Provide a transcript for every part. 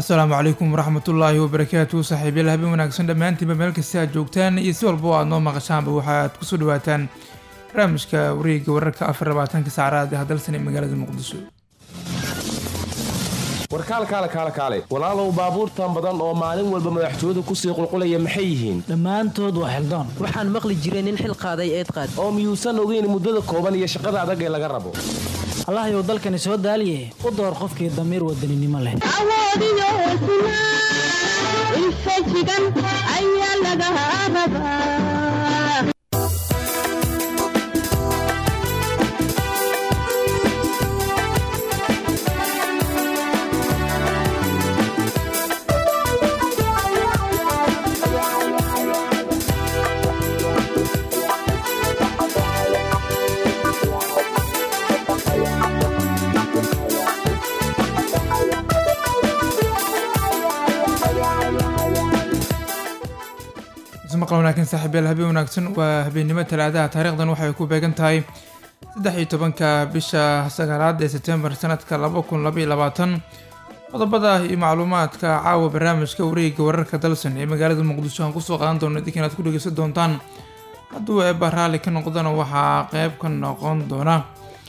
asalaamu calaykum waraxmatullaahi wabarakaatu saaxiibayaal habeen wanaagsan dhammaantiinba meel kasta aad joogtaan iyo si walba oo aad noo maqashaanba waxaad kusoo dhawaataan barnaamijka wareegga wararka afar labaatanka saacadaad ee hadalsan ee magaalada muqdisho warkaal kaale kaale kaale walaalow baabuurtan badan oo maalin walba madaxtooyadu kusii qulqulaya maxay yihiin dhammaantood waa xildoon waxaan maqli jiray nin xil qaaday eed qaad oo miyuusan ogeyn muddada kooban iyo shaqada adag ee laga rabo allahayow dalkani soo daaliye u door qofkii damiir wadaninimo leh awoodiyo hesnaa infajigan ayaa laga rabaa maqal wanaagsan saaxiibayaal habeen wanaagsan waa habeennimo talaadaha taariikhdan waxay ku beegan tahay saddex iyo tobanka bisha sagaalaad ee sebtembar sanadka laba kun laba iyo labaatan qodobada iyo macluumaadka caawa barnaamijka wareegga wararka dalsan ee magaalada muqdisho aan kusoo qaadan doono idinka inaad ku dhegeysan doontaan hadduu eeba raalli ka noqdana waxaa qeyb ka noqon doona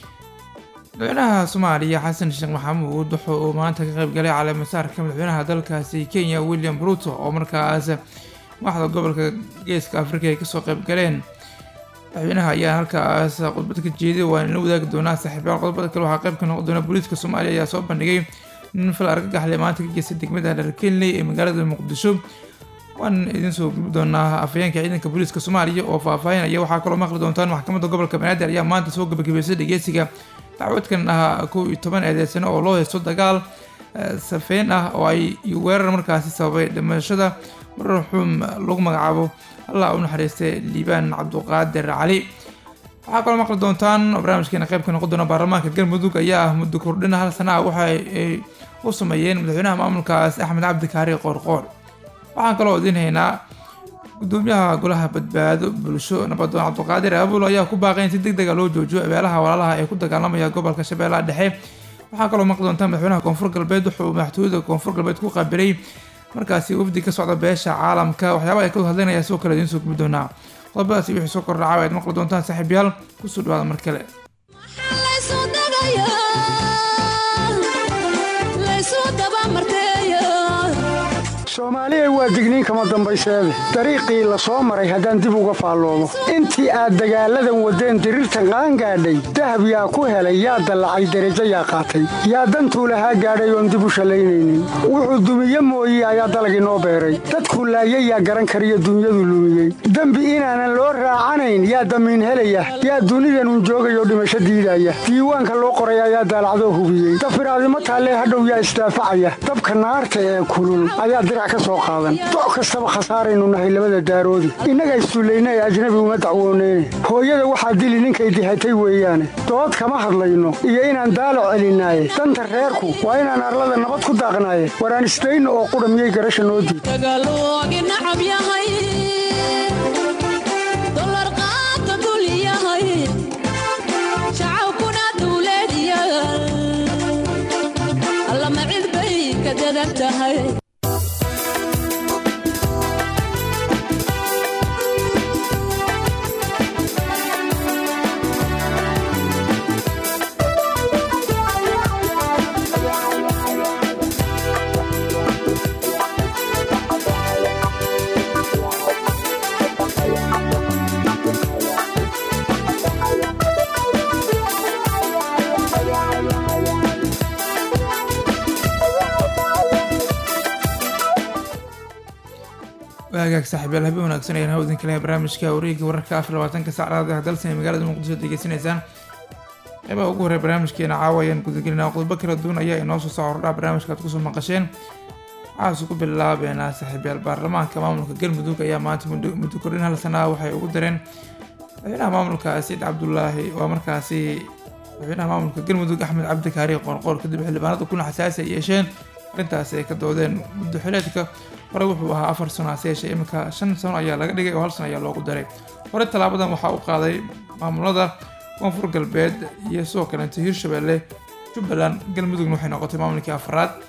madaxweynaha soomaaliya xasan sheekh maxamuud wuxuu uu maanta ka qeybgalay caleemasaarka madaxweynaha dalkaasi kenya william ruto oo markaas madaxda gobolka geeska afrika ay kasoo qeyb galeen madaxweynaha ayaa halkaas khudbad ka jeeday waan ila wadaagi doonaa saaxiibayaal qodobada kale waxaa qeyb ka noqon doona booliiska soomaaliya ayaa soo bandhigay nin fal argagaxle maanta ka geystay degmada dharkenley ee magaalada muqdisho waan idiin soo gudbi doonaa afhayeenka ciidanka booliiska soomaaliya oo faahfaahinaya waxaa kaloo maqli doontaan maxkamadda gobolka banaadir ayaa maanta soo gabagabeysay dhegeysiga dacwadkan ah kow iyo toban eedeysano oo loo haysto dagaal safeyn ah oo ay weerar markaasi sababay dhimashada marxuum lagu magacaabo allah u naxariistay liibaan cabduqaadir cali waxaa kaloo maqli doontaan oo barnaamijkeena qeyb ka noqon doona baarlamaanka galmudug ayaa ah muddo kordhina hal sana ah waxa ay u sameeyeen madaxweynaha maamulkaas axmed cabdi kaari qoorqoor waxaan kaloo idiin haynaa gudoomiyaha golaha badbaado bulsho nabadoon cabduqaadir aabulo ayaa ku baaqay in si deg dega loo joojiyo abeelaha walaalaha ee ku dagaalamaya gobolka shabeellaha dhexe waxaa kaloo maqli doontaan madaxweynaha koonfur galbeed wuxuu madaxtooyada koonfur galbeed ku qaabilay markaasi wafdi ka socda beesha caalamka waxyaaba ay ka hadlaynaya sidoo kale idiin soo gubi doonaa qodobadaasi wixii soo kordha caawa aad maqli doontaan saaxiibayaal kusoo dhawaada mar kale soomaaliyay waa digniin kama dambayseede dariiqii la soo maray haddaan dib uga faalloomo intii aad dagaalladan waddeen diriirtan qaangaadhay dahab yaa ku helay yaa dallacay derajo yaa qaatay yaa dantuu lahaa gaadhay oon dib u shallaynaynin wuxuu dumiye mooye ayaa dalagii noo beeray dadku laayay yaa garan kariyo dunyadu lumiyey dembi inaanan loo raacanayn yaa damiin helaya yaa dunidanun joogayoo dhimasho diidaya diiwaanka loo qoray ayaa daalacdoo hubiyey dafiraadimo taallee hadhow yaa isdaafacaya dabka naarta ee kulul ayaa doc kastaba khasaaraynu nahay labada daaroodi innaga issullayna ee ajnabi uma dacwooneyne hooyada waxaa dili ninkay dihatay weeyaane dood kama hadlayno iyo inaan daalac celinaaye danta reerku waa inaan arlada nabad ku daaqnaaye waraan isdayno oo qudha miyay garasha noo diid waagaag saaxiibayaal habeen wanaagsan ayaan hawdin kale barnaamijka wareegga wararka afar labaatanka saacadaad ah dalsan ee magaalada muqdisho degeysanaysaan qeybaha ugu horey barnaamijkeena caawa ayaan gudagelinaa qodobo kala duwan ayaa inoo soo soo hordhaa barnaamijka aad kusoo maqasheen waxaase ku bilaabeynaa saaxiibayaal baarlamaanka maamulka galmudug ayaa maanta muddo kordhin hal sana ah waxay ugu dareen madaxweynaha maamulka sayid cabdulaahi waa markaasi madaxweynaha maamulka galmudug axmed cabdi kaari qoorqoor kadib xildhibaanada kuna xasaasi ay yeesheen arrintaasi ay ka doodeen muddo xileedka hore wuxuu ahaa afar sano hase yeeshee iminka shan sano ayaa laga dhigay oo hal sano ayaa loogu daray hore tallaabadan waxaa u qaaday maamulada koonfur galbeed iyo sidoo kaleeto hirshabelle jubbaland galmudugna waxay noqotay maamulkii afraad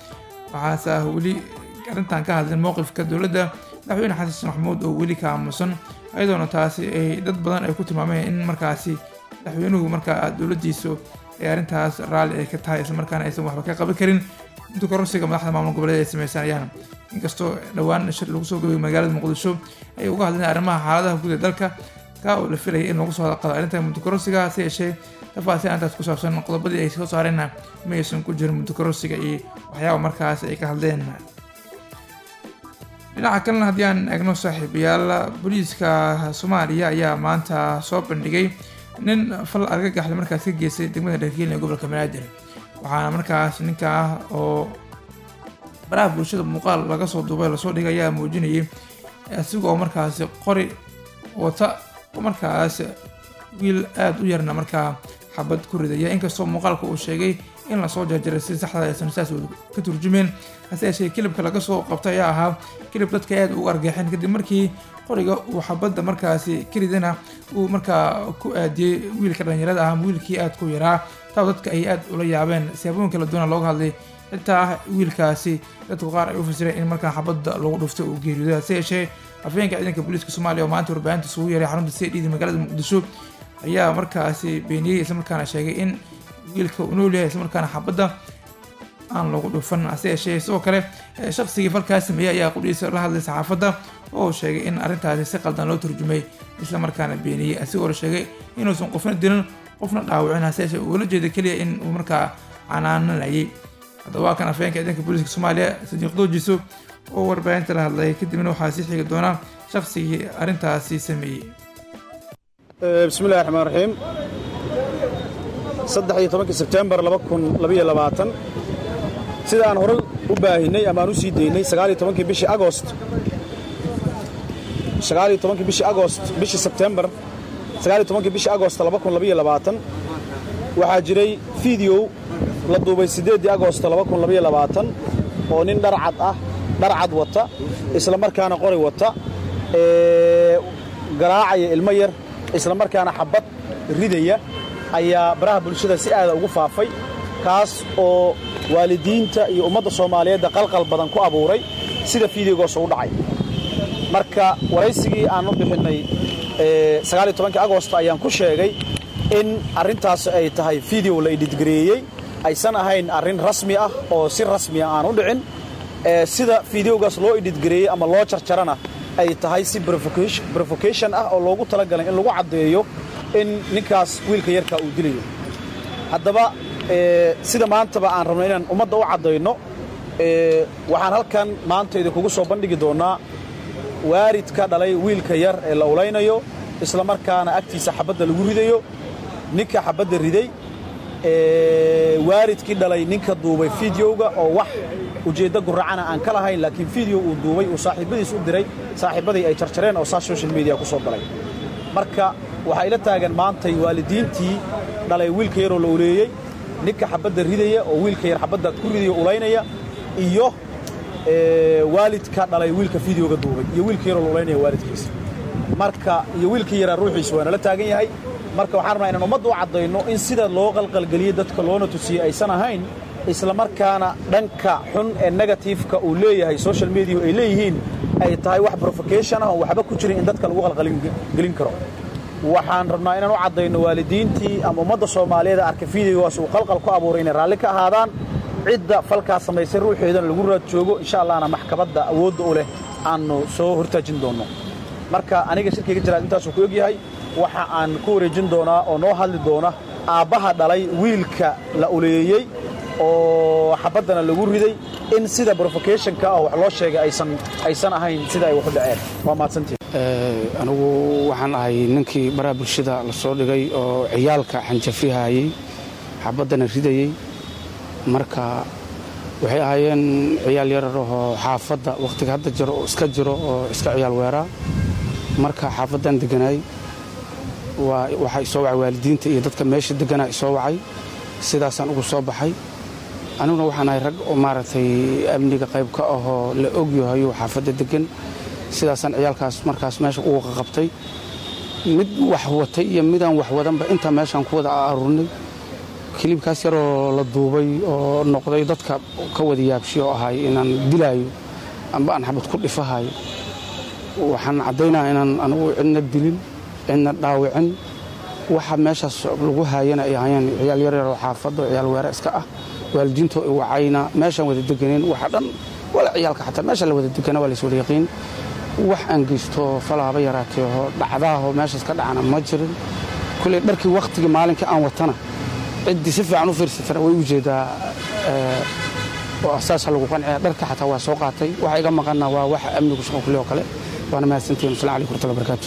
waxaase ah weli arrintan ka hadlin mowqifka dowladda madaxweyne xasan sheekh maxamuud oo weli ka aamusan ayadoona taasi ay dad badan ay ku tilmaameen in markaasi madaxweynuhu markaa dowladdiisu ay arrintaas raalli ay ka tahay islamarkaana aysan waxba ka qaban karin inta kororsiga madaxda maamul goboleed ay sameysanayaan inkastoo dhowaan shir lagu soo gabay magaalada muqdisho ay uga hadleen arrimaha xaaladaha guud ee dalka ka oo la filayay in lagu soo hadalqado arrinta muddokororsiga hase yeeshee tafaasiil arrintaas ku saabsan qodobadii ay soo saareenna ma aysan ku jirin muddokororsiga iyo waxyaaba markaas ay ka hadleen dhinaca kalena haddii aan eegno saaxiibayaal booliiska soomaaliya ayaa maanta soo bandhigay nin fal argagaxle markaas ka geystay degmada dharkiilin ee gobolka banaadir waxaana markaas ninka ah oo baraha bulshada muuqaal laga soo duubay lasoo dhigay ayaa muujinayay isigoo markaasi qori wata oo markaas wiil aada u yarna markaa xabad ku ridaya inkastoo muuqaalka uu sheegay in lasoo jarjaray si saxda aysan saas ka turjumeen hase yeeshee kilibka laga soo qabtay ayaa ahaa kilib dadka aada ugu argixeen kadib markii qoriga uu xabadda markaasi ka ridana uu markaa ku aadiyey wiilka dhalinyarada ah wiilkii aada ku yaraa taa dadka ay aada ula yaabeen siyaabooyin kala duwana looga hadlay xitaa wiilkaasi dadku qaar ay u fasireen in markaa xabadda lagu dhuftay uu geeriyooday hase yeeshee afhayeenka ciidanka booliiska soomaaliya oo maanta warbaahinta isugu yeeray xarunta cd magaalada muqdisho ayaa markaasi beeniyey islamarkaana sheegay in wiilka uu nool yahay islamarkaana xabadda aan lagu dhufan hase yeeshee sidoo kale shaqsigii falkaas sameeyey ayaa qudhiisa la hadlay saxaafadda oo sheegay in arrintaasi si qaldan loo turjumay islamarkaana beeniyey asigoo la sheegay inuusan qofna dilin qofna dhaawicin hase yeeshee uu la jeeda keliya in uu markaa canaananayay haddaba waa kan afhayeenka ciidanka booliiska soomaaliya sadiiq doojiso oo warbaahinta la hadlay kadibna waxaa sii xigi doona shaqsigii arrintaasi sameeyey bismillahi raxmaan raxiim saddex iyo tobankii sebtembar laba kun labaiyo labaatan sida aan horay u baahinay ama aan u sii daynay sagaaliyo tobankii bishii agost sagaaliyo tobankii bishii agost bishii sebtembar sagaaliyo tobankii bishii agost laba kun labaiyo labaatan waxaa jiray fideow la duubay siddeeddii agost laba kun labaiyo labaatan oo nin dharcad ah dharcad wata isla markaana qori wata ee garaacaya ilmo yar isla markaana xabad ridaya ayaa baraha bulshada si aada ugu faafay kaas oo waalidiinta iyo ummadda soomaaliyeedda qalqal badan ku abuuray sida fideogoos u dhacay marka waraysigii aan u bixinnay sagaaliyo tobankii agost ayaan ku sheegay in arrintaas ay tahay fideo la idhidgareeyey aysan ahayn arrin rasmi ah oo si rasmiya aan u dhicin sida fideogaas loo idhidgareeyey ama loo jarjarana ay tahay si brovocation ah oo loogu talagalay in lagu caddeeyo in ninkaas wiilka yarkaa uu dilayo haddaba sida maantaba aan rabno inaan ummadda u caddayno waxaan halkan maanta idinkugu soo bandhigi doonnaa waaridka dhalay wiilka yar ee la ulaynayo isla markaana agtiisa xabadda lagu ridayo ninka xabadda riday waaridkii dhalay ninka duubay fideoga oo wax ujeeddo guracana aan ka lahayn laakiin fideo uu duubay uu saaxiibbadiis u diray saaxiibbadii ay jarjareen oo saas social media ku soo galay marka waxaa ila taagan maantay waalidiintii dhalay wiilka yaroo la uleeyey ninka xabadda ridaya oo wiilka yar xabadda ku ridaya ulaynaya iyo waalidka dhalay wiilka fideoga duubay iyo wiilka yaroo la ulaynaya waalidkiisa marka iyo wiilka yaraa ruuxiisa waa nala taagan yahay marka waxaan rabnaa inaan ummadda u caddayno in sida loo qalqalgeliyey dadka loona tusiyey aysan ahayn isla markaana dhanka xun ee negatifeka uu leeyahay social media ay leeyihiin ay tahay wax brovocation ah oo waxba ku jirin in dadka lagu qalqalgelin karo waxaan rabnaa inaan u caddayno waalidiintii ama ummadda soomaaliyeed arka fideogaas uu qalqal ku abuuray inay raalli ka ahaadaan cidda falkaas samaysay ruuxeedana lagu raad joogo insha allahna maxkamadda awoodda u leh aannu soo hortaajin doonno marka aniga shirkayga jiraad intaasuu ku ogyahay waxa aan ku wareejin doonaa oo noo hadli doona aabbaha dhalay wiilka la uleeyey oo xabaddana lagu riday in sida brovocationka ah wax loo sheegay aysan aysan ahayn sida ay waxu dhaceen waa mahadsantiin anigu waxaan ahay ninkii baraha bulshada la soo dhigay oo ciyaalka xanjafihayey xabaddana ridayey marka waxay ahaayeen ciyaal yararahoo xaafadda wakhtiga hadda jiro oo iska jiro oo iska ciyaal weeraa marka xaafaddan deganaay waxaa isoo wacay waalidiinta iyo dadka meesha deganaa isoo wacay sidaasaan ugu soo baxay aniguna waxaan ahay rag oo maaragtay amniga qayb ka ahoo la ogyahayo xaafadda degan sidaasaan ciyaalkaas markaas meesha ugu qaqabtay mid wax watay iyo midaan wax wadanba intaa meeshaan ku wada aruurnay kiliibkaas yaroo la duubay oo noqday dadka ka wada yaabshi oo ahay inaan dilaayo amba aan xabad ku dhifahayo waxaan caddaynaya inaan anugu cidna dilin cidna dhaawicin waxa meeshaas lagu haayana ay ahayeen ciyaal yaryaroo xaafadda ciyaal weere iska ah waalidiinto i wacayna meeshaan wada deganeen waxa dhan wala ciyaalka xataa meesha la wada degana waa lays wada yaqiin wax aan geysto falaaba yaraateeho dhacdaaho meeshaas ka dhacana ma jirin kulley dharkii wakhtigii maalinkii aan watana ciddii si fiican u fiirsatana way u jeedaa oo saasa lagu qanciya dharka xataa waa soo qaatay waxa iga maqana waa wax amnigu shaqo kulli oo kale waana mahadsantihin asalamu alaikum warahmatullahi wabarakatu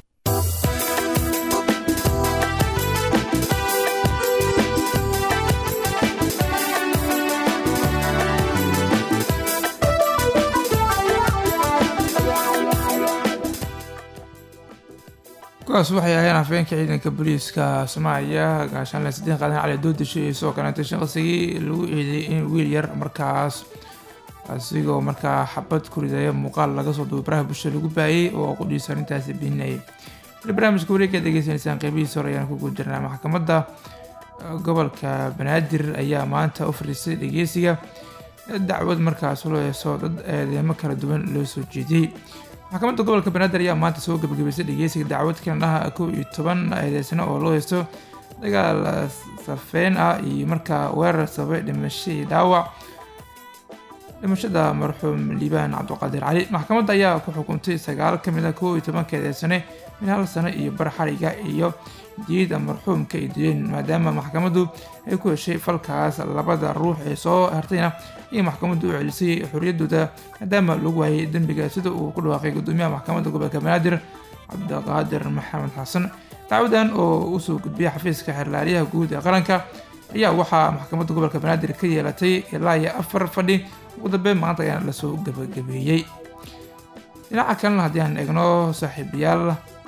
kuwaas waxay ahayeen afhayeenka ciidanka booliiska soomaaliya gaashaanle saddex qaadan cali doodisho iyo sidoo kaleeta shaqsigii lagu eedeeyey in wiil yar markaas asigoo markaa xabad ku ridaya muuqaal laga soo duubay baraha bulshada lagu baayay oo qudhiisa arrintaasi beeninayay weli barnaamijka wareegga degeysanaysaan qeybihiisa hore ayaan ku guul jirnaa maxkamadda gobolka banaadir ayaa maanta u fadhiistay dhegeysiga dacwad markaas loo heeso dad eedeemo kala duwan loo soo jeediyey maxkamadda gobolka banaadir ayaa maanta soo gabagabaysay dhegeysiga dacwad kanadhaha kow iyo toban eedeysano oo loo heysto dagaal safeyn ah iyo markaa weerar sababay dhimasho iyo dhaawac dhimashada marxuum liibaan cabdiqaadir cali maxkamadda ayaa ku xukuntay sagaal ka mid ah kow iyo tobanka eedeysane min hal sano iyo bar xariga iyo diida marxuumka ay dileen maadaama maxkamaddu ay ku heshay falkaas labada ruux ee soo hartayna iyo maxkamaddu u celisay xorriyaddooda maadaama lagu waayay dembiga sida uu ku dhawaaqay gudoomiyaha maxkamadda gobolka banaadir cabdiqaadir maxamed xasan dacwadan oo usoo gudbiyay xafiiska xerlaaliyaha guud ee qaranka ayaa waxaa maxkamadda gobolka banaadir ka yeelatay ilaa iyo afar fadhi ugu dambeyn maanta ayaana lasoo gabagabeeyey dhinaca kalena haddii aan eegno saaxiibayaal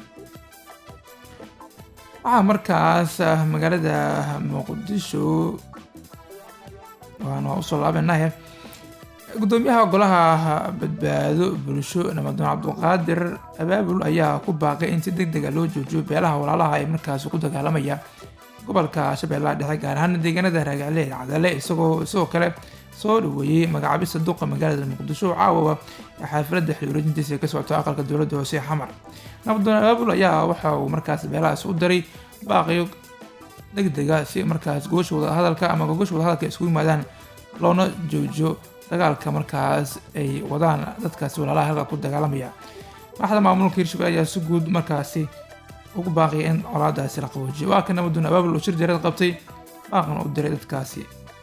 waxaa markaas magaalada muqdisho waan waa usoo laabenahe gudoomiyaha golaha badbaado bulsho namadoon cabdiqaadir abaabul ayaa ku baaqay in si deg dega loo joojiyo beelaha walaalaha ee markaas ku dagaalamaya gobolka shabeellaha dhexe gaar ahaan deegaanada raagacle ee cadale isagoo isagoo kale soo dhaweeyey magacaabista duqa magaalada muqdisho oo caawawa ee xaafilada xilwareejintiisa ka socota aqalka dowladda hoose xamar nabdoon abaabul ayaa waxa uu markaas beelahaas u daray baaqiyo deg dega si markaas goosha wadahadalka ama gogosha wadahadalka iskugu yimaadaan loona joojiyo dagaalka markaas ay wadaan dadkaasi walaalaha halka ku dagaalamaya madaxda maamulka hirshabelle ayaa si guud markaasi ugu baaqaya in colaadaasi la qaboojiyo waa ka nabdoon abaabul oo shir jareed qabtay baaqan u diray dadkaasi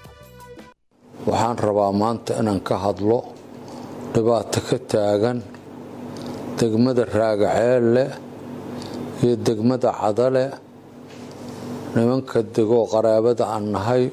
waxaan rabaa maanta inaan ka hadlo dhibaato ka taagan degmada raagaceelle iyo degmada cadale nimanka degoo qaraabada aan nahay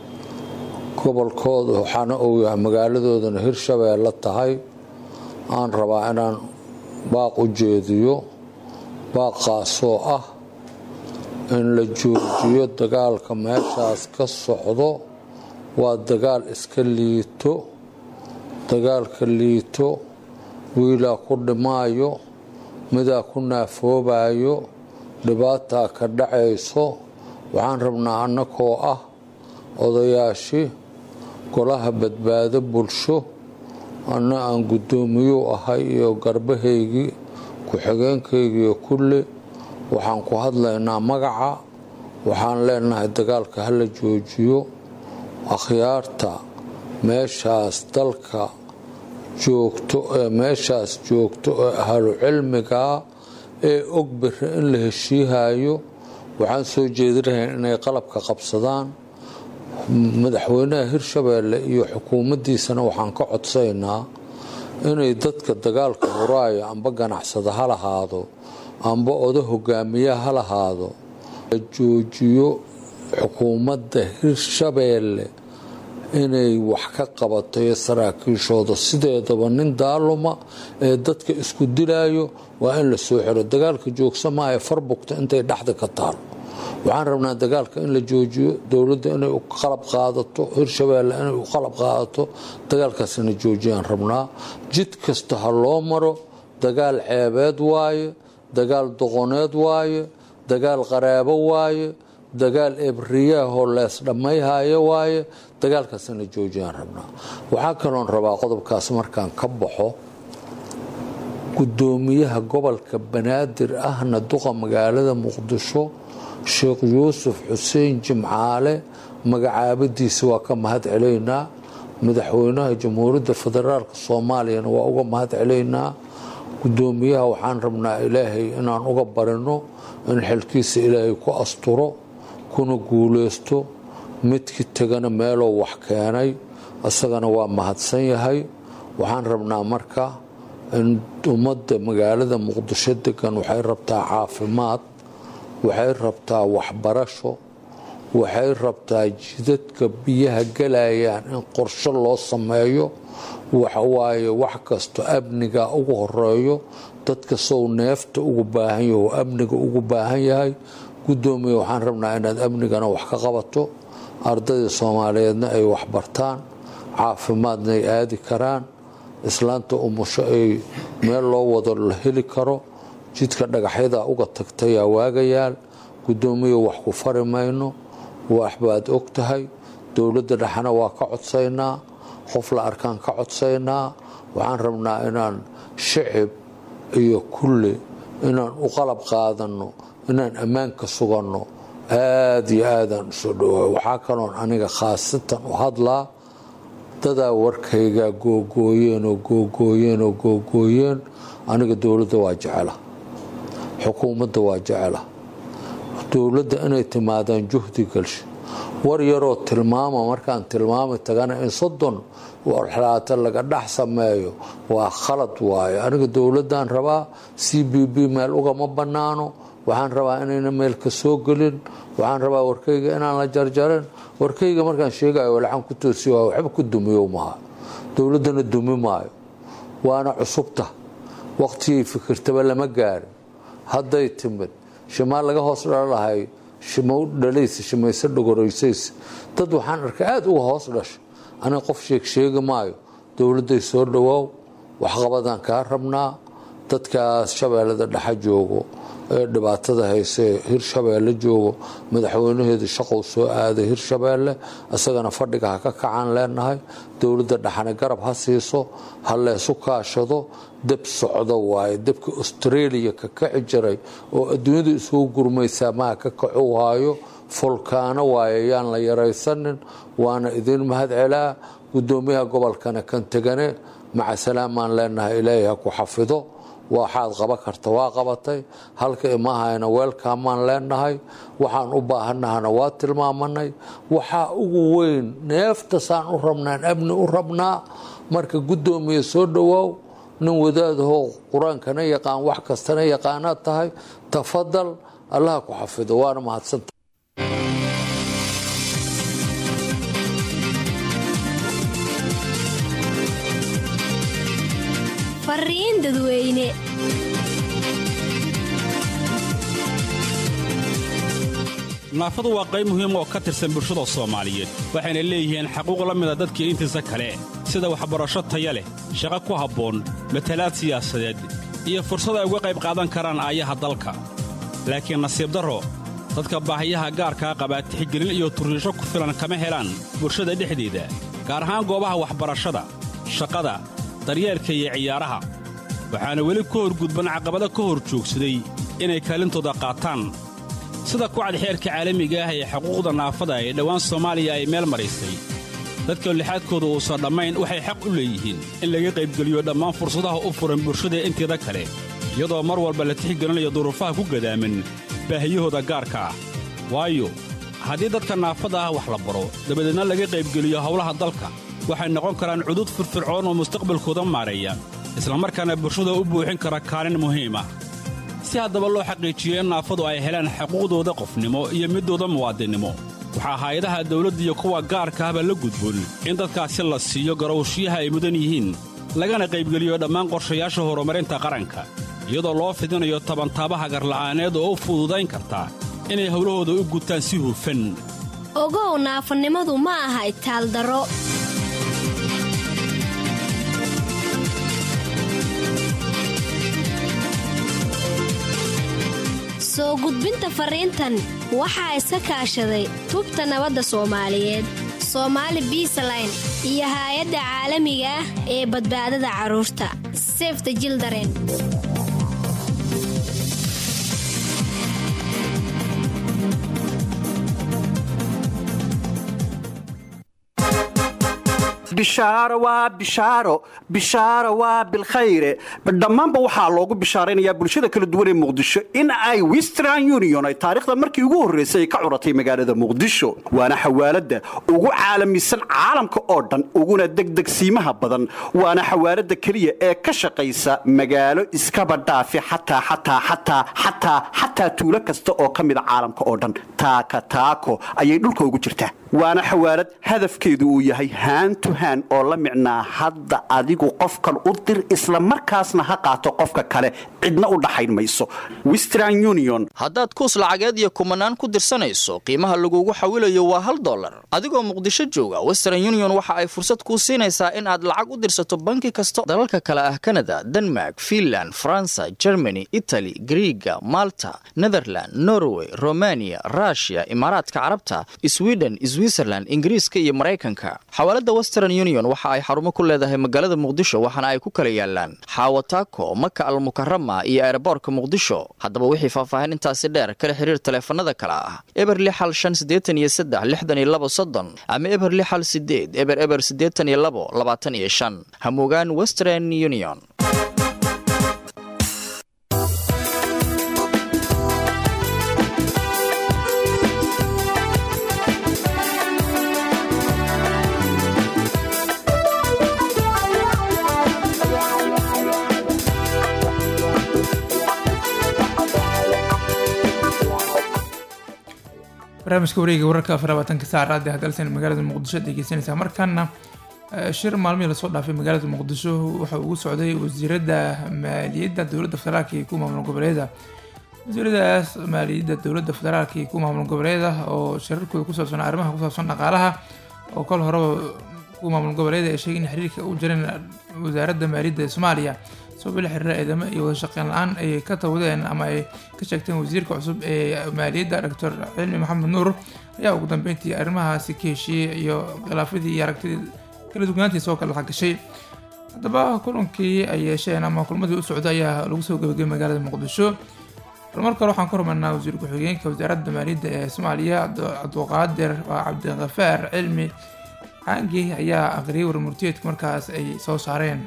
gobolkooda waxaana uu yahay magaaladoodana hirshabeelle tahay aan rabaa inaan baaq u jeediyo baaqaasoo ah in la joojiyo dagaalka meeshaas ka socdo waa dagaal iska liito dagaalka liito wiilaa ku dhimaayo midaa ku naafoobayo dhibaataa ka dhacayso waxaan rabnaa annakoo ah odayaashii golaha badbaado bulsho anna aan guddoomiyuu ahay iyo garbahaygii ku-xigeenkaygiiyo kulle waxaan ku hadlaynaa magaca waxaan leenahay dagaalka hala joojiyo akhyaarta meeshaas dalka joogto ee meeshaas joogto ee ahlu cilmigaa ee og biri in la heshiihayo waxaan soo jeedinahayn inay qalabka qabsadaan madaxweynaha hirshabeelle iyo xukuumaddiisana waxaan ka codsaynaa inay dadka dagaalka huraaya amba ganacsada ha lahaado amba oda hogaamiya ha lahaado la joojiyo xukuumadda hirshabeelle inay wax ka qabato iyo saraakiishooda sideedaba nin daaluma ee dadka isku dilaayo waa in la soo xiro dagaalka joogsa maaha farbugta intay dhexda ka taal waxaan rabnaa dagaalka in la joojiyo dowladda inay u qalab qaadato hirshabeelle inay u qalab qaadato dagaalkaasina joojiyaan rabnaa jid kasta ha loo maro dagaal ceebeed waaye dagaal doqoneed waaye dagaal qaraabo waaye dagaal ebriyaahoo lees dhammayhayo waaye dagaalkaasina joojiyaan rabnaa waxaa kaloon rabaa qodobkaas markaan ka baxo gudoomiyaha gobolka banaadir ahna duqa magaalada muqdisho sheekh yuusuf xuseen jimcaale magacaabadiisa waa ka mahad celaynaa madaxweynaha jamhuuriyadda federaalk soomaaliyana waa uga mahad celaynaa gudoomiyaha waxaan rabnaa ilaahay inaan uga barino in xilkiisa ilaahay ku asturo kuna guuleysto midkii tegana meeloo wax keenay isagana waa mahadsan yahay waxaan rabnaa marka in ummadda magaalada muqdisho degan waxay rabtaa caafimaad waxay rabtaa waxbarasho waxay rabtaa jidadka biyaha galayaan in qorshe loo sameeyo waxawaaye wax kasto amniga ugu horeeyo dadka sow neefta ugu baahan yaho amniga ugu baahan yahay gudoomiya waxaan rabnaa inaad amnigana wax ka qabato ardayda soomaaliyeedna ay waxbartaan caafimaadna ay aadi karaan islaanta umusho ay meel loo wado la heli karo jidka dhagaxyada uga tagtayaa waagayaal gudoomiya wax ku fari mayno waxbaad og tahay dowladda dhexena waa ka codsaynaa qof la arkaan ka codsaynaa waxaan rabnaa inaan shicib iyo kulle inaan u qalab qaadanno inaan ammaanka suganno aada iyo aadaan usoo dhowaa waxaa kaloon aniga khaasatan u hadlaa dadaa warkaygaa googooyeen oo googooyeen oo googooyeen aniga dowladda waa jecela xukuumadda waa jecela dowladda inay timaadaan juhdi galsho war yaroo tilmaama markaan tilmaami tagana in soddon warxalaata laga dhex sameeyo waa khalad waaye aniga dowladdan rabaa c b b meel ugama bannaano waxaan rabaa inayna meel ka soo gelin waxaan rabaa warkayga inaan la jarjarin warkayga markaan sheegayo walaxaan ku toosiy waa waxba ku dumiyo maha dowladdana dumi maayo waana cusubta waqtigay fikirtaba lama gaarin hadday timid shimaa laga hoos dhalalahay shimow dhalaysa shimayse dhogoraysays dad waxaan arkay aada uga hoos dhasha aniga qof sheeg sheegi maayo dowladday soo dhowaaw waxqabadaan kaa rabnaa dadkaas shabeellada dhexa joogo ee dhibaatada haysee hirshabeelle joogo madaxweynaheedu shaqow soo aaday hirshabeelle isagana fadhiga ha ka kacaan leenahay dowladda dhexana garab ha siiso ha leesu kaashado deb socdo waaye debka australia ka kaci jiray oo adduunyadu isugu gurmaysaa maha ka kacu haayo fulkaano waaye yaan la yaraysanin waana idiin mahad celaa gudoomiyaha gobolkana kan tegane maca salaamaan leenahay ilaahay ha ku xafido waxaad qaba karta waa qabatay halka imahayna weelkaamaan leenahay waxaan u baahanahana waa tilmaamanay waxaa ugu weyn neeftasaan u rabnaan amni u rabnaa marka gudoomiya soo dhowaaw nin wadaadahoo qur-aankana yaqaan wax kastana yaqaanaad tahay tafadal allaha ku xafido waana mahadsanta fariin dadweyne naafadu waa qayb muhiim oo ka tirsan bulshada soomaaliyeed waxayna leeyihiin xaquuq la mida dadkii intiisa kale sida waxbarasho taya leh shaqo ku habboon matalaad siyaasadeed iyo fursad ay uga qayb qaadan karaan aayaha dalka laakiin nasiib darro dadka baahiyaha gaarkaa qabaa tixgelin iyo turriisho ku filan kama helaan bulshada dhexdeeda gaar ahaan goobaha waxbarashada shaqada daryeelka iyo ciyaaraha waxaana weli ka horgudban caqabado ka hor joogsaday inay kaalintooda qaataan sida kucad xeerka caalamiga ah ee xuquuqda naafada ee dhowaan soomaaliya ay meel maraysay dadka lixaadkooda uusan dhammayn waxay xaq u leeyihiin in laga qaybgeliyo dhammaan fursadaha u furan bulshada inteeda kale iyadoo mar walba la tixgelinayo duruufaha ku gadaaman baahiyahooda gaarka ah waayo haddii dadka naafada ah wax la baro dabadeedna laga qaybgeliyo howlaha dalka waxay noqon karaan cudud firfircoon oo mustaqbalkooda maareeya islamarkaana bulshada u buuxin kara kaalin muhiim ah si haddaba loo xaqiijiyo in naafadu ay helaan xuquuqdooda qofnimo iyo middooda muwaadinnimo waxaa hay-adaha dawladda iyo kuwa gaarka ahba la gudboon in dadkaasi la siiyo garowshiyaha ay mudan yihiin lagana qaybgeliyo dhammaan qorshayaasha horumarinta qaranka iyadoo loo fidinayo tabantaabaha garla'aaneed oo u fududayn karta inay howlahooda u gutaan si hufan ogow naafanimadu ma aha itaaldaro soo gudbinta fariintan waxaa iska kaashaday tubta nabadda soomaaliyeed soomaali biisaline iyo haay-adda caalamiga ah ee badbaadada carruurta sefta jildaren bishaaro waa bishaaro bishaaro waa bilkhayre dhammaanba waxaa loogu bishaaraynayaa bulshada kala duwan ee muqdisho in ay western union ay taariikhda markii ugu horraysay ay ka curatay magaalada muqdisho waana xawaaladda ugu caalamisan caalamka oo dhan uguna degdegsiimaha badan waana xawaaladda keliya ee ka shaqaysa magaalo iskaba dhaafi xataa xataa xataa xataa xataa tuulo kasta oo ka mida caalamka oo dhan taaka taako ayay dhulka ugu jirtaa waana xawaalad hadafkeedu uu yahay haantu haan oo la micnaa hadda adigu qofkan u dir isla markaasna ha qaato qofka kale cidna u dhaxayn mayso western union haddaad kuus lacageed iyo kumanaan ku dirsanayso qiimaha lagugu xawilayo waa hal dollar adigoo muqdisho jooga western union waxa ay fursad kuu siinaysaa in aad lacag u dirsato banki kasta dalalka kale ah kanada denmark finland faransa germany itali griiga malta netherland norway romania rushia imaaraadka carabta sweden switzerland ingiriiska iyo maraykanka xawaalada western union waxa ay xarumo ku leedahay magaalada muqdisho waxaana ay ku kala yaalaan xaawataako maka almukarama iyo eeraboorka muqdisho haddaba wixii faahfaahin intaasi dheer kala xiriir taleefanada kale ah eber lixal shan siddeetan iyo saddex lixdan iyo labo soddon ama eber lixal sideed eber eber siddeetan iyo labo labaatan iyo shan hamugaan western union barnaamijka wareega wararka afar labaatanka saac raadi hadalsan magaalada muqdisho dhegeysanaysaa markaana shir maalmihii lasoo dhaafay magaalada muqdisho waxa ugu socday wasiirada maaliyadda dowladda federaalka iyo kuwa maamul goboleeda wasiiradaas maaliyadda dowladda federaalka iyo kuwa maamul goboleeda oo shirarkooda ku saabsan arrimaha ku saabsan dhaqaalaha oo kol horeba kuwa maamul goboleeda ay sheegay in xiriirka u jireen wasaaradda maaliyadda ee soomaaliya sabab la xiriira eedamo iyo wada shaqeyn la-aan ay ka tawdeen ama ay ka sheegteen wasiirka cusub ee maaliyadda doctor cilmi maxamed nuur ayaa ugu dambeyntii arrimahaasi ka heshiiyey iyo khilaafadii iyo aragtidii kala dugnaantii soo kala gashay haddaba kulankii ay yeesheen ama kulmadii u socday ayaa lagu soo gabagabay magaalada muqdisho marka hore waxaan ka rumaynaa wasiir ku-xigeenka wasaaradda maaliyadda ee soomaaliya cabduqaadir cabdikafaar cilmi caangi ayaa aqriyay warmurtiyeedka markaas ay soo saareen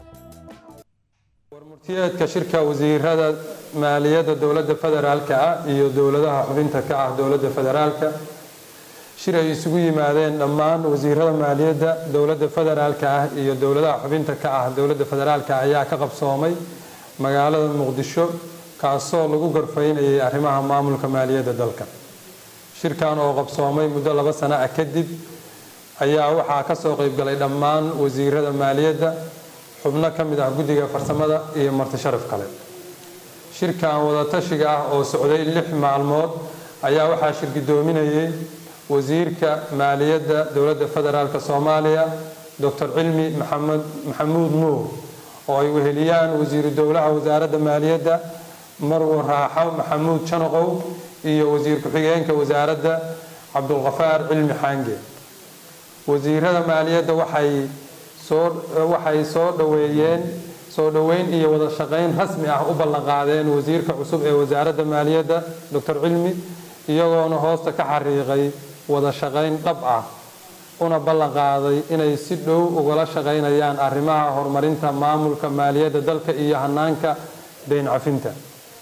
warmurtiyeedka shirka wasiirada maaliyadda dowladda federaalka ah iyo dowladaha xubinta ka ah dowladda federaalka shir ay isugu yimaadeen dhammaan wasiirada maaliyadda dowladda federaalka ah iyo dowladaha xubinta ka ah dowladda federaalka ayaa ka qabsoomay magaalada muqdisho kaasoo lagu garfaynayay arrimaha maamulka maaliyadda dalka shirkan oo qabsoomay muddo laba sano ah kadib ayaa waxaa ka soo qaybgalay dhammaan wasiirada maaliyadda xubno ka mid ah guddiga farsamada iyo marti sharaf kale shirkan wadatashiga ah oo socday lix maalmood ayaa waxaa shirgidoominayay wasiirka maaliyadda dowladda federaalk soomaaliya doctor cilmi maxamed maxamuud nuur oo ay weheliyaan wasiiru dowlaha wasaaradda maaliyadda marwo raaxo maxamuud janaqow iyo wasiir ku-xigeenka wasaaradda cabdulkafaar cilmi xaange wasiirada maaliyadda waxay soo waxay soo dhaweeyeen soo dhoweyn iyo wada shaqayn rasmi ah u ballanqaadeen wasiirka cusub ee wasaaradda maaliyadda doctor cilmi iyagoona hoosta ka xariiqay wada shaqayn dhab ah una ballanqaaday inay si dhow ugala shaqaynayaan arrimaha horumarinta maamulka maaliyadda dalka iyo hanaanka dayn cafinta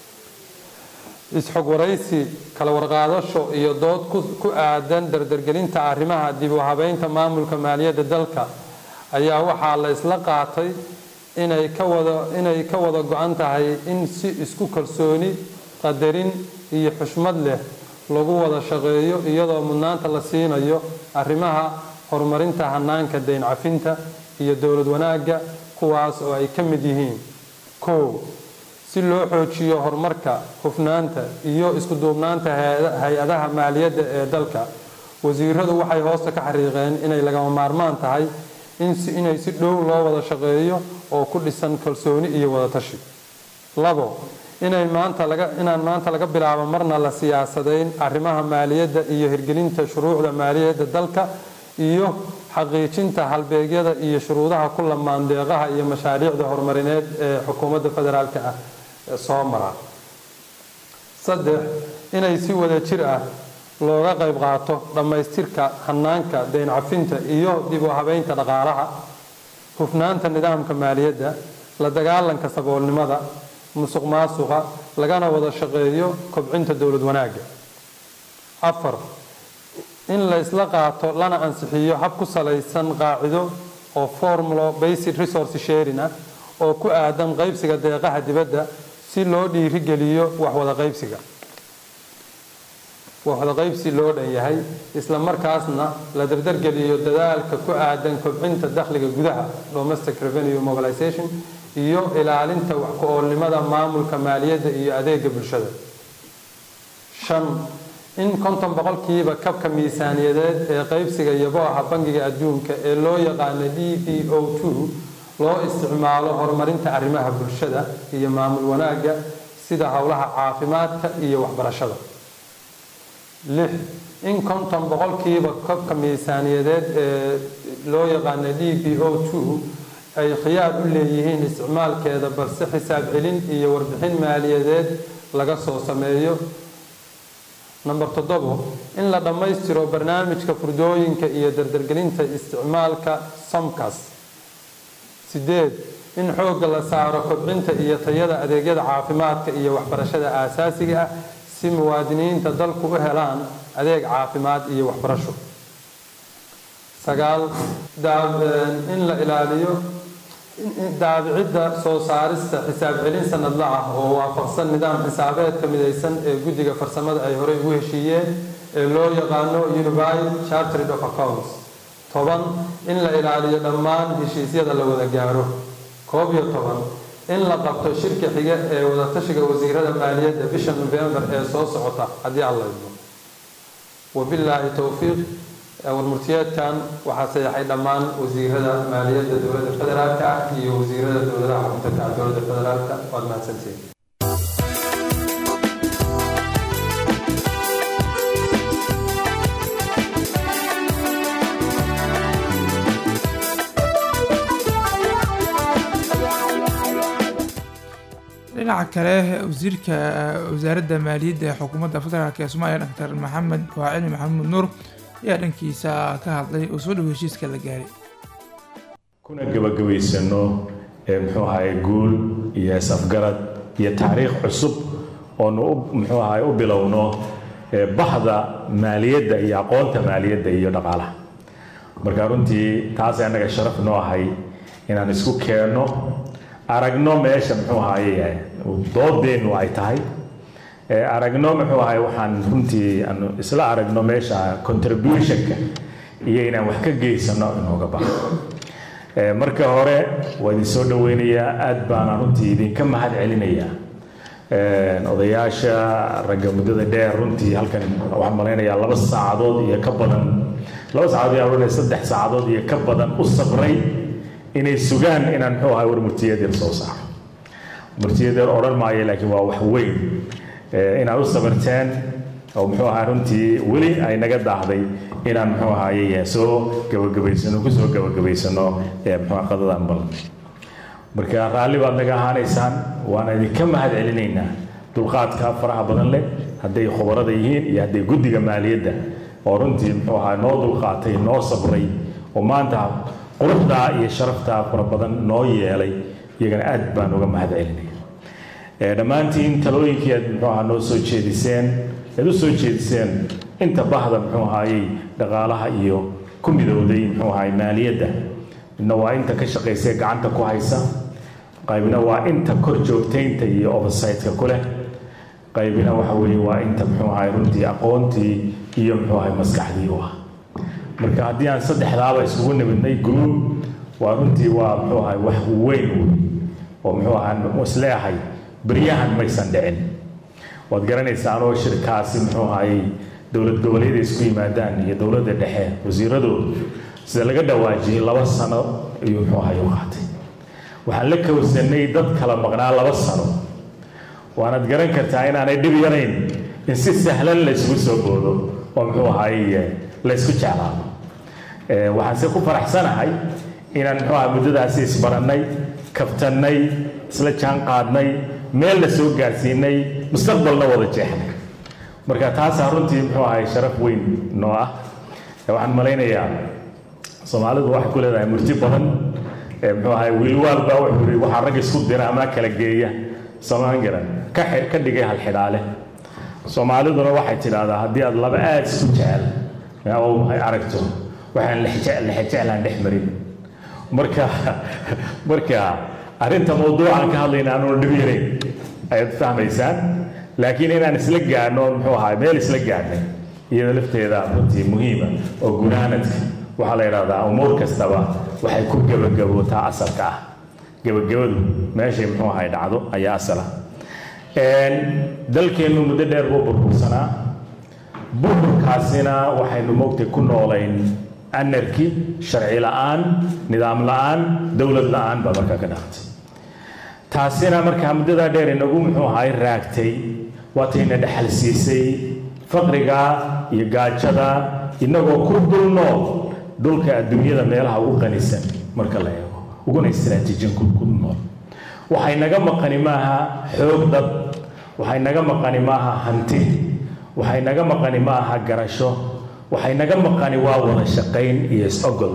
is-xog waraysi kala warqaadasho iyo dood ku aadan dardargelinta arrimaha dib u habeynta maamulka maaliyadda dalka ayaa waxaa la isla qaatay inay ka wada inay ka wada go-an tahay in si isku kalsooni qadarin iyo xushmad leh lagu wada shaqeeyo iyadoo mudnaanta la siinayo arrimaha horumarinta hanaanka dayn cafinta iyo dowlad wanaagga kuwaas oo ay ka mid yihiin kow si loo xoojiyo horumarka hufnaanta iyo isku duubnaanta hay-adaha maaliyadda ee dalka wasiiradu waxay hoosta ka xariiqeen inay lagama maarmaan tahay inay si dhow loo wada shaqeeyo oo ku dhisan kalsooni iyo wadatashi labo inay maanta laga inaan maanta laga bilaabo marna la siyaasadayn arrimaha maaliyadda iyo hirgelinta shuruucda maaliyadda dalka iyo xaqiijinta halbeegyada iyo shuruudaha ku lamaan deeqaha iyo mashaariicda horumarineed ee xukuumadda federaalka ah soo mara saddex inay si wada jir ah looga qayb qaato dhammaystirka hanaanka deyn cafinta iyo dib u habeynta dhaqaalaha hufnaanta nidaamka maaliyadda la dagaalanka saboolnimada musuq maasuqa lagana wada shaqeeyo kobcinta dowlad wanaagga afar in la isla qaato lana ansixiyo hab ku salaysan qaacido oo formulo basic resource sharing ah oo ku aadan qaybsiga deeqaha dibadda si loo dhiirigeliyo waxwada qaybsiga waxwada qaybsi loo dhan yahay isla markaasna la dardargeliyo dadaalka ku aadan kobcinta dakhliga gudaha domestic revenue mobilization iyo ilaalinta wax ku-oolnimada maamulka maaliyadda iyo adeega bulshada shan in konton boqolkiiba kabka miisaaniyadeed ee qaybsiga yabooha bangiga adduunka ee loo yaqaano d b o loo isticmaalo horumarinta arrimaha bulshada iyo maamul wanaagga sida howlaha caafimaadka iyo waxbarashada lix in konton boqolkiiba kabka miisaaniyadeed ee loo yaqaano d b o ay khiyaar u leeyihiin isticmaalkeeda balse xisaab celin iyo warbixin maaliyadeed laga soo sameeyo number toddobo in la dhammaystiro barnaamijka furdooyinka iyo dardargelinta isticmaalka somkas sideed in xoogga la saaro kobcinta iyo tayada adeegyada caafimaadka iyo waxbarashada aasaasiga ah si muwaadiniinta dalku u helaan adeeg caafimaad iyo waxbarasho sagaal in la ilaaliyo daabicidda soo saarista xisaab celin sanadla ah oo waafaqsan nidaam xisaabeedka midaysan ee guddiga farsamada ay horey ugu heshiiyeen ee loo yaqaano unified chartered of accounts toban in la ilaaliyo dhammaan heshiisyada la wada gaaro koob iyo toban in la qabto shirka xiga ee wadatashiga wasiirada maaliyadda bisha nofembar ee soo socota haddii alla idmo wabilaahi towfiiq warmurtiyeedkan waxaa sayaxay dhammaan wasiirada maaliyadda dowladda federaalka ah iyo wasiirada dowladaha xubinta ka dowladda federaalka waad mahadsantihiin dhinaca kale wasiirka wasaaradda maaliyadda ee xukuumadda federaalk ee soomaaliya doctor maxamed waacili maxamuud nuur ayaa dhankiisa ka hadlay oo soo dhow heshiiska la gaaray kuna gabagabaysano ee muxuu ahaye guul iyo is-afgarad iyo taariikh cusub oonu u muxuu ahaye u bilowno ee baxda maaliyadda iyo aqoonta maaliyadda iyo dhaqaalaha marka runtii taasay annaga sharaf noo ahay inaan isku keenno aragno meesha muxuu ahaye doodeennu ay tahay aragno muxuu ahay waxaan runtii aanu isla aragno meesha contributionka iyo inaan wax ka geysano inooga baxo marka hore waa idin soo dhaweynayaa aad baana runtii idinka mahad celinayaa odayaasha ragga muddada dheer runtii halkan waxaan malaynayaa laba saacadood iyo ka badan laba saacadood iyo odhanaya saddex saacadood iyo ka badan u sabray inay sugaan inaan muxuu ahay war murtiyadeer soo saaro murtiyadeer odhan maayo laakiin waa wax weyn inaad u sabarteen oo muxuu ahaa runtii weli ay naga daahday inaan muxuu ahaaye soo gabagabaysano kusoo gabagabaysano muxuu qadadan bal marka raalli baad naga ahaanaysaan waana idinka mahad celinaynaa dulqaadka faraha badan leh hadday khubarada yihiin iyo hadday guddiga maaliyadda oo runtii muxuu ahaa noo dulqaatay noo sabray oo maanta quruxdaa iyo sharaftaa fara badan noo yeelay iyagana aad baan uga mahad celinaya dhammaantiin talooyinkii aad muxuu ahaa noo soo jeediseen aad u soo jeediseen inta bahda muxuu ahaayey dhaqaalaha iyo ku midowday muxuu ahaay maaliyadda midna waa inta ka shaqaysay gacanta ku haysa qaybna waa inta kor joogtaynta iyo oversightka ku leh qaybna waxa weeye waa inta muxuu ahaay runtii aqoontii iyo muxuu ahaay maskaxdii u ah marka haddii aan saddexdaaba isugu nimidnay group waa runtii waa muxuu ahaay wax weyn wey oo muxuu ahaa isleeyahay beryahan maysan dhicin waad garanaysaan oo shirkaasi muxuu ahaayey dowlad goboleeda isku yimaadaan iyo dowladda dhexe wasiiradoodu sida laga dhawaajiyey laba sano ayuu muxuu ahaay u qaatay waxaan la kowsanay dad kala maqnaa laba sano waanaad garan kartaa inaanay dhib yarayn in si sahlan la isugu soo boodo oo muxuu ahaye la ysku jeclaado waxaanse ku faraxsanahay inaan muxuu aha muddadaasi isbarannay kabtannay isla jaan qaadnay meel la soo gaarsiinay mustaqbalna wada jeexnay marka taasaa runtii muxuu ahay sharaf weyn noo ah waxaan malaynayaa soomaalidu waxay ku leedahay murti badan muxuu ahay wiilwaal baa wuxuu yidhi waxaa rag isku dira ama kala geeya soomaan garan ka ka dhigay halxidhaale soomaaliduna waxay tidhaahdaa haddii aad laba aad isku jecel oo ay aragto waxaan lexejeclaan dhex marin marka marka arrinta mawduucan ka hadlayna aanu dhib yarayn ayaad fahmaysaan laakiin inaan isla gaadhno muxuu ahaa meel isla gaadhnay iyada lafteeda runtii muhiima oo gunaanadka waxaa la yidhahdaa umuur kastaba waxay ku gebagabootaa asalka ah gebagabadu meeshay muxuu ahay dhacdo ayaa asala dalkeennu muddo dheer buu burbursanaa burburkaasina waxaynu mogtay ku noolayn anarki sharci la'aan nidaam la'aan dowlad la'aan baa markaa ka dhaqtay taasina markaa muddadaa dheer inagu muxuu ahay raagtay waatayna dhexal siisay faqriga iyo gaajada inagoo ku dul nool dhulka adduunyada meelaha ugu qanisan marka la eego uguna istiraatiijin ku nool waxay naga maqani maaha xoog dad waxay naga maqani maaha hanti waxay naga maqani maaha garasho waxay naga maqani waa wada shaqayn iyo is-ogol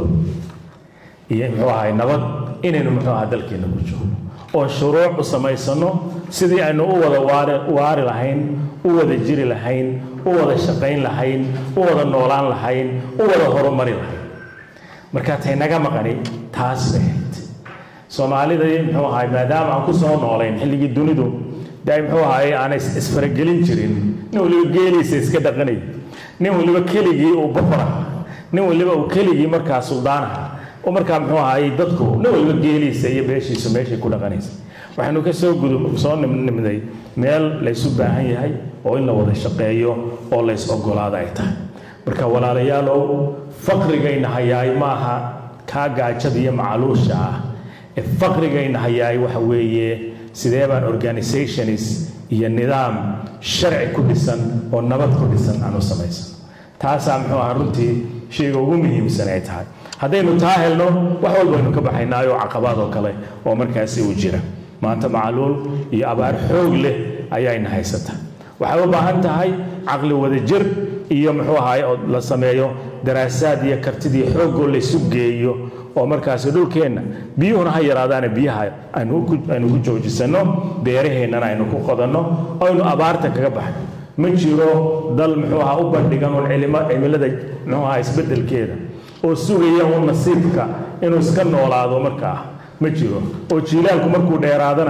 iyo muxuu ahay nabad inaynu muxuu ahaa dalkeena ku joogno oo shuruuc u samaysano sidii aynu u wada waari waari lahayn u wada jiri lahayn u wada shaqayn lahayn u wada noolaan lahayn u wada horumari lahayn markaa tay naga maqani taas bay ahayd soomaalida muxuu ahay maadaama aan ku soo noolayn xilligii dunidu dee muxuu ahay aanay isfaragelin jirin nin waliba geeliisa iska dhaqanay nin waliba keligii uu boqora nin waliba uu keligii markaa suldaanaha oo markaa muxuu ahay dadku nin waliba geeliisa iyo beeshiisu meeshay ku dhaqanaysa waxaynu ka soo gudub soo nimday meel laysu baahan yahay oo in la wada shaqeeyo oo lays ogolaada ay tahay marka walaalayaalow faqrigayna hayaay maaha kaa gaajada iyo macaluusha ah ee faqrigayna hayaay waxa weeye sidee baan organizations iyo nidaam sharci ku dhisan oo nabad ku dhisan aan u samaysan taasaa muxuu ahaa runtii shayga ugu muhiimsan ay tahay haddaynu taa helno wax walbaynu ka baxaynaayo caqabaad oo kale oo markaasi uu jira maanta macaluul iyo abaar xoog leh ayayna haysata waxay u baahan tahay caqli wadajir iyo muxuu ahaay oo la sameeyo daraasaad iyo kartidii xoogoo laysu geeyo oo markaasi dhulkeenna biyuhuna ha yaraadaana biyaha aynu ku joojisano beeraheennana aynu ku qodanno aynu abaarta kaga baxno ma jiro dal muxuu ahaa u bandhigan un cimilada muxuu ahaa isbeddelkeeda oo sugaya un nasiibka inuu iska noolaado markaa ma jiro oo jiilaalku markuu dheeraadana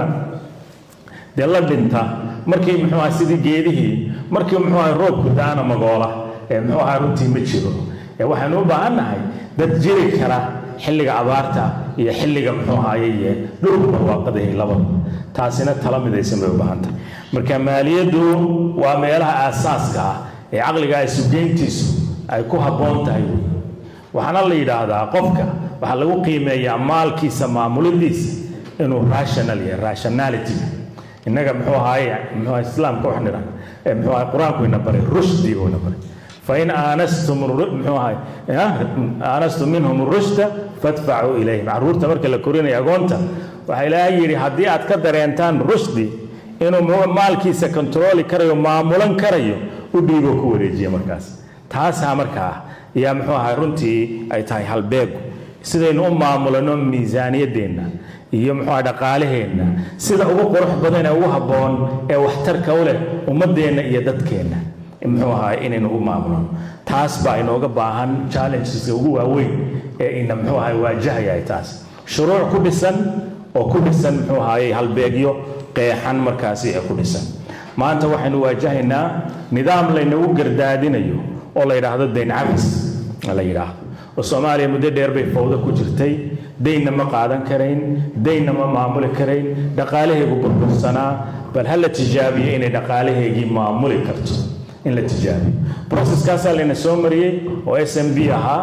dee la dhinta markii muxuu ahaa sidii geedihii markii muxuu ahaa roobku daana magoola ee muxuu ahaa runtii ma jiro ee waxaynu u baahan nahay dad jiri kara xilliga abaarta iyo xilliga muxuu ahaaye dhulku barwaaqadahay labada taasina tala midaysan bay u baahan tahay marka maaliyaddu waa meelaha aasaaska ah ee caqliga isugeyntiisu ay ku habboon tahay wey waxaana la yidhaahdaa qofka waxaa lagu qiimeeyaa maalkiisa maamulidiisa inuu rational yahay rationality innaga muxuu ahaaye muxuu ahaa islaamka wax nidha muxuu ahaa qur-aanku ina baray rushdi uu ina baray fain aanastum muxuu ahay aanastum minhum rushda fadfacuu ilayhim carruurta marka la korinayo agoonta waxaa ilaahay yidhi haddii aad ka dareentaan rushdi inuu maalkiisa kontarooli karayo maamulan karayo u dhiibo ku wareejiya markaas taasaa markaa yaa muxuu ahay runtii ay tahay halbeegu sidaynu u maamulano miisaaniyaddeenna iyo muxuu ahay dhaqaalaheenna sida ugu qurux badan ee ugu habboon ee waxtarka u leh ummaddeenna iyo dadkeenna muxuu ahaay inaynu u maamulno taas baa inooga baahan challengeska ugu waaweyn ee ina muxuu ahaay waajahaya taas shuruuc ku dhisan oo ku dhisan muxuu ahaayey halbeegyo qeexan markaasi ee ku dhisan maanta waxaynu waajahaynaa nidaam laynagu gardaadinayo oo la yidhaahdo dayn cabis la yidhaahdo oo soomaaliya muddo dheer bay fawdo ku jirtay daynna ma qaadan karayn daynna ma maamuli karayn dhaqaalaheegu burbursanaa bal ha la tijaabiyo inay dhaqaalaheegii maamuli karto in la tijaabiyo processkaasaa layna soo mariyey oo s m b ahaa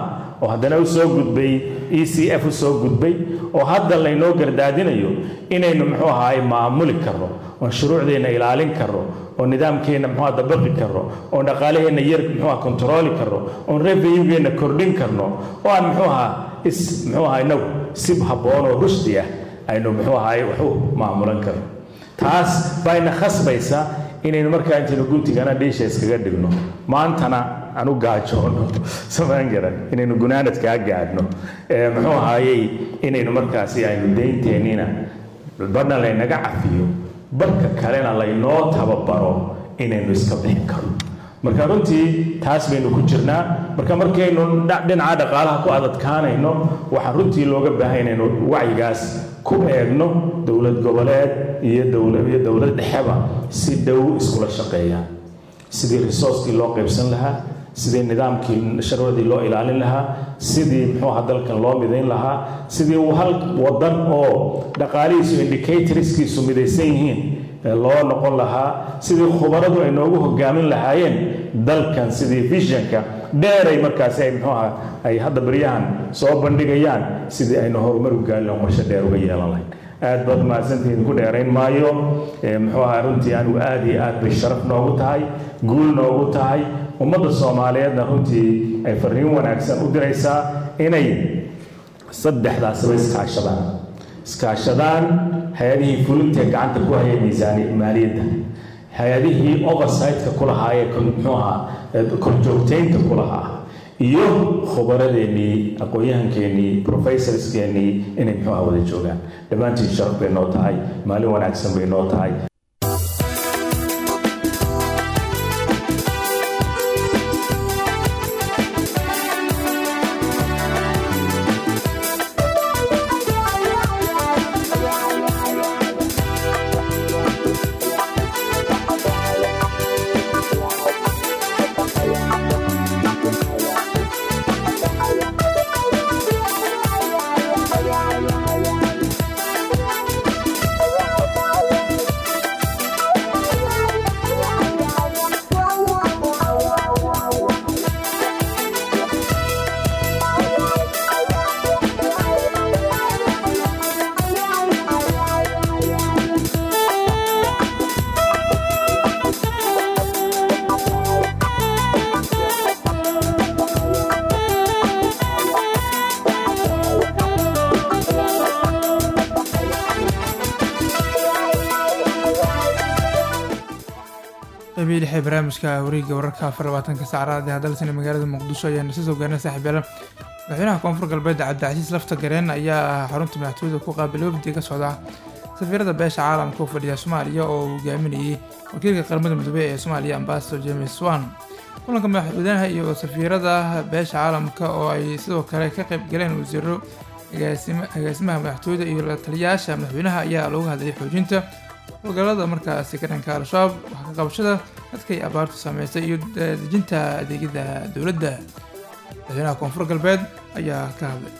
oo haddana u soo gudbay e c f u soo gudbay oo hadda laynoo gardaadinayo inaynu muxuu ahaay maamuli karno oon shuruucdeenna ilaalin karno oo nidaamkeenna muxuu aha dabaqi karno oon dhaqaalaheenna yar muxuu aha kontarooli karno oon revenue-geenna kordhin karno oo aan muxuu ahaa is muxuu ahaa inagu si habboon oo rushdi ah aynu muxuu ahaay wax u maamulan karno taas bayna khasbaysa inaynu markaa intaynu guntigana dhiisha iskaga dhigno maantana aan u gaajoono samaan garan inaynu gunaanadkaa gaadhno muxuu ahaayey inaynu markaasi aynu deynteennina badhna laynaga cafiyo barka kalena laynoo tababaro inaynu iska bixin karno marka runtii taas baynu ku jirnaa marka markaynu dhinaca dhaqaalaha ku adadkaanayno waxaa runtii looga baahan inaynu wacyigaas ku eegno dowlad goboleed iyo iyo dowlad dhexeba si dhow iskula shaqeeyaan sidii resourcekii loo qaybsan lahaa sidii nidaamkii sharwadii loo ilaalin lahaa sidii muxuuha dalkan loo midayn lahaa sidii hal wadan oo dhaqaalihiisu indicatorskiisu midaysan yihiin loo noqon lahaa sidii khubaradu ay noogu hogaamin lahaayeen dalkan sidii visionka dheeray markaasi ay muxuuha ay hadda baryahan soo bandhigayaan sidii aynu horumar u gaali lahayn qorshe dheer uga yeelan lahayn aad baad mahadsantihiin ku dheerayn maayo muxuu ahaa runtii anigu aad iyo aad bay sharaf noogu tahay guul noogu tahay ummadda soomaaliyeedna runtii ay fariin wanaagsan u diraysaa inay saddexdaasba iskaashadaan iskaashadaan hay-adihii fulintee gacanta ku hayay miisaani maaliyadda hay-adihii oversightka ku lahaa ee muxuu ahaa korjoogtaynta ku lahaa iyo khubaradeennii aqoon-yahankeenii professorskeenii inay muxuu ahaa wada joogaan dhammaantiin sharaf bay noo tahay maalin wanaagsan bay noo tahay qabiil lixee barnaamijka wareegga wararka afar labaatanka saacraad ee hadalsana magaalada muqdisho ayaana soo soo gaarnay saaxiibayaal madaxweynaha koonfur galbeed cabdicasiis lafta gareen ayaa xarunta madaxtooyada ku qaabilay wafdi ka socda safiirada beesha caalamka u fadhiya soomaaliya oo uu hogaaminayay wakiilka qaramada midoobey ee soomaaliya ambasador james wan kulanka madaxweynaha iyo safiirada beesha caalamka oo ay sidoo kale ka qayb galeen wasiiro agaasimaha madaxtooyada iyo la taliyayaasha madaxweynaha ayaa looga hadlayay xoojinta howlgallada markaasi ka dhanka al-shabaab wax ka qabashada dadkay abaartu saameysay iyo dejinta adeegyada dowladda madaxweynaha koonfur galbeed ayaa ka hadlay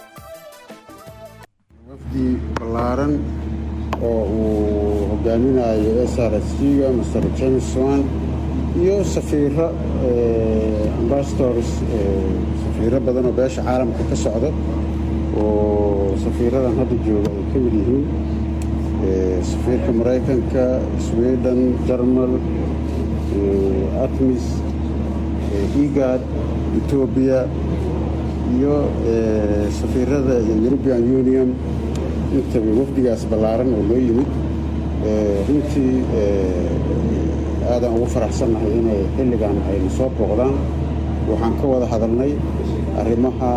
wafdi ballaaran oo uu hogaaminayo s r s g-ga master james wan iyo safiiro ambasadors safiiro badan oo beesha caalamka ka socda oo safiiradan hadda jooga ay ka mid yihiin safiirka maraykanka sweden jarmal atmis igad etoobiya iyo safiirada european union intaba wafdigaas ballaaran oo loo yimid runtii aadaan ugu faraxsannahay inay xilligan ayna soo booqdaan waxaan ka wada hadalnay arrimaha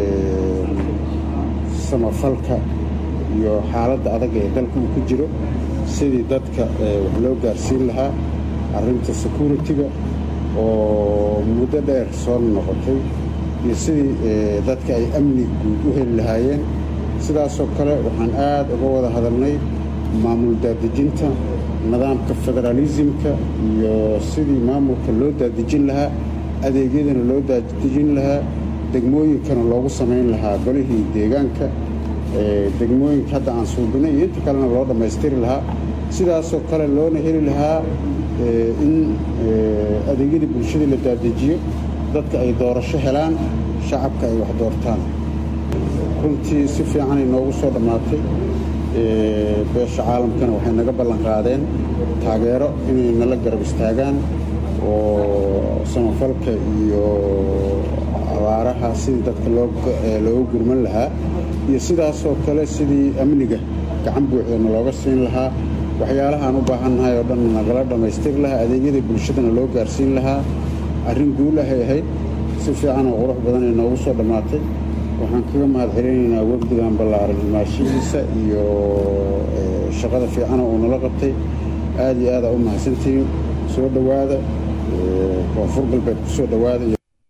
samafalka iyo xaaladda adag ee dalka uu ku jiro sidii dadka wax loo gaarsiin lahaa arrinta security-ga oo muddo dheer soo noqotay iyo sidii dadka ay amni guud u heli lahaayeen sidaasoo kale waxaan aad uga wada hadalnay maamul daadejinta nidaamka federaalisimka iyo sidii maamulka loo daadejin lahaa adeegyadana loo daadejin lahaa degmooyinkana loogu samayn lahaa golihii deegaanka degmooyinka hadda aan suubinay iyo inta kalena loo dhammaystiri lahaa sidaasoo kale loona heli lahaa in adeegyadii bulshadii la daadejiyo dadka ay doorasho helaan shacabka ay wax doortaan runtii si fiicanay noogu soo dhammaatay beesha caalamkana waxay naga ballan qaadeen taageero inay nala garab istaagaan oo samafalka iyo abaaraha sidii dadka looga gurman lahaa iyo sidaasoo kale sidii amniga gacan buuxdana looga siin lahaa waxyaalahaan u baahannahay oo dhan nagala dhammaystir lahaa adeegyada bulshadana loo gaarsiin lahaa arrin guulahay ahayd si fiican oo qurux badanay noogu soo dhammaatay waxaan kaga mahad celinaynaa wafdigan ballaaran imaashihiisa iyo shaqada fiicana uu nala qabtay aad iyo aadaa u mahadsantihiin soo dhowaada koonfur galbeed ku soo dhowaada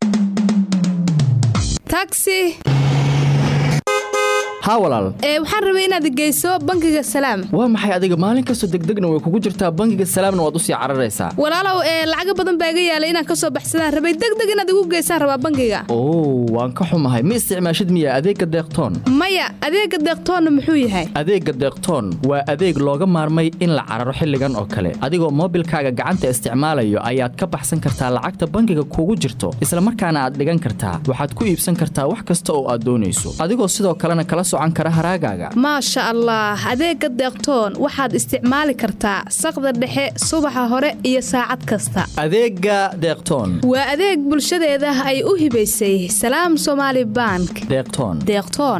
taxi haa walaal ee waxaan rabay inaad geyso bangiga salaam waa maxay adiga maalin kastoo degdegna way kugu jirtaa bangiga salaamna waad u sii cararaysaa walaalow ee lacaga badan baa iga yaalay inaan ka soo baxsadaan rabay degdeg inaad igu geysaan rabaa bangiga oo waan ka xumahay ma isticmaashid miya adeegga deeqtoon maya adeegga deeqtoonna muxuu yahay adeegga deeqtoon waa adeeg looga maarmay in la cararo xilligan oo kale adigoo moobilkaaga gacanta isticmaalayo ayaad ka baxsan kartaa lacagta bangiga kugu jirto isla markaana aad dhigan kartaa waxaad ku iibsan kartaa wax kasta oo aad doonayso adigoo sidoo kalena kala maasha allah adeegga deeqtoon waxaad isticmaali kartaa saqda dhexe subaxa hore iyo saacad kasta adeegga deeqtoon waa adeeg bulshadeeda ay u hibaysay salaam somaali bank deeqtoon deeqtoon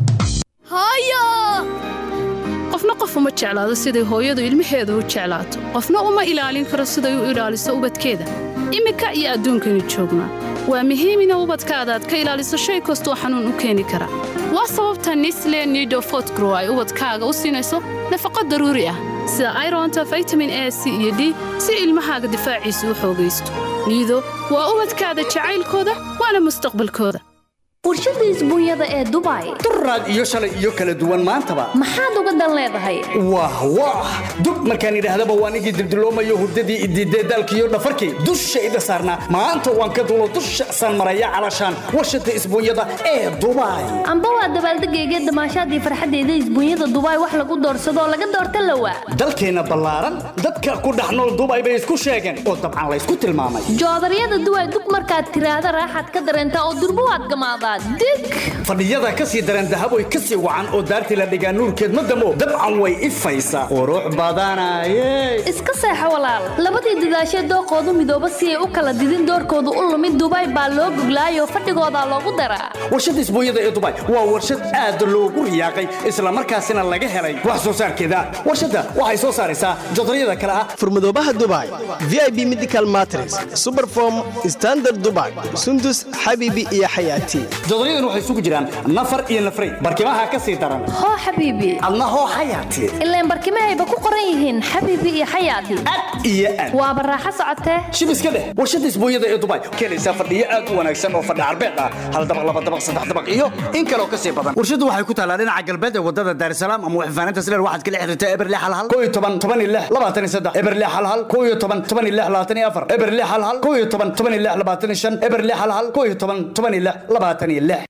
qofna qof uma jeclaado siday hooyadu ilmaheeda u jeclaato qofna uma ilaalin karo siday u ilaaliso ubadkeeda iminka iyo adduunkaynu joognaa waa muhiim ina ubadkaada aad ka ilaaliso shay kastoo xanuun u keeni kara waa sababta nisle nido fotgrow ay ubadkaaga u siinayso nafaqo daruuri ah sida ironta vitamin a c iyo d si ilmahaaga difaaciisa u xoogaysto niido waa ubadkaada jacaylkooda waana mustaqbalkooda warshada isbuunyada ee dubai duraad iyo shalay iyo kala duwan maantaba maxaad uga dan leedahay wah wah dub markaan idhaahdaba waan igii dildiloomayo hurdadii idiidee daalkiiyo dhafarkii dushayda saarnaa maanta waan ka dulo dusha saan maraya calashaan warshada isbuunyada ee dubai amba waa dabaaldegayga damaashaadii farxaddeeda isbuunyada dubai wax lagu doorsadoo laga doorta lawa dalkeenna ballaaran dadka ku dhex nool dubai bay isku sheegeen oo dabcan laysku tilmaamay joodaryada duway dug markaad tiraahda raaxaad ka dareentaa oo durbo waad gamaadaa fadhiyada ka sii daran dahaboy ka sii wacan oo daartii la dhigaa nuurkeed ma damo dabcan way ifaysaa qurux badanaye iska seexo walaal labadii dadaashee dooqoodu midooba si ay u kala didin doorkoodu u lumid dubai baa loo goglaayoo fadhigoodaa loogu daraa warshada isbuunyada ee dubai waa warshad aad loogu riyaaqay islamarkaasina laga helay wax soo saarkeeda warshadda waxay soo saaraysaa jodaryada kale ah furmadoobaha dubai v i b medical matres superform standard dubai sundus xabiibi iyo xayaati jodoryadan waxay isugu jiraan nafar iyo nafray barkimaha ka sii daran hoo xabiibi adna hoo xayaati ilaan barkimahayba ku qoran yihiin xabiibi iyo xayaati iyo aad waaba raaxo socotee shib iska dheh warshada isbuunyada ee dubai keenaysaa fadhiyo aad u wanaagsan oo fadhi carbeed ah hal dabaq laba dabaq saddex dabaq iyo in kaloo ka sii badan warshadu waxay ku taallaa dhinaca galbeed ee wadada daarisalaam ama waxfaaninta sileer waxaad kala xiriirtaa eberle halhal koo iyo toban toban iyo lix labaatan iyo saddex eberle halhal koo iyo toban toban iyo lix labaatan iyo afar eberle halhal koo iyo toban toban iyo lix labaatan iyo shan eberle halhal koo iyo toban toban iyo lix labaatan iyo lix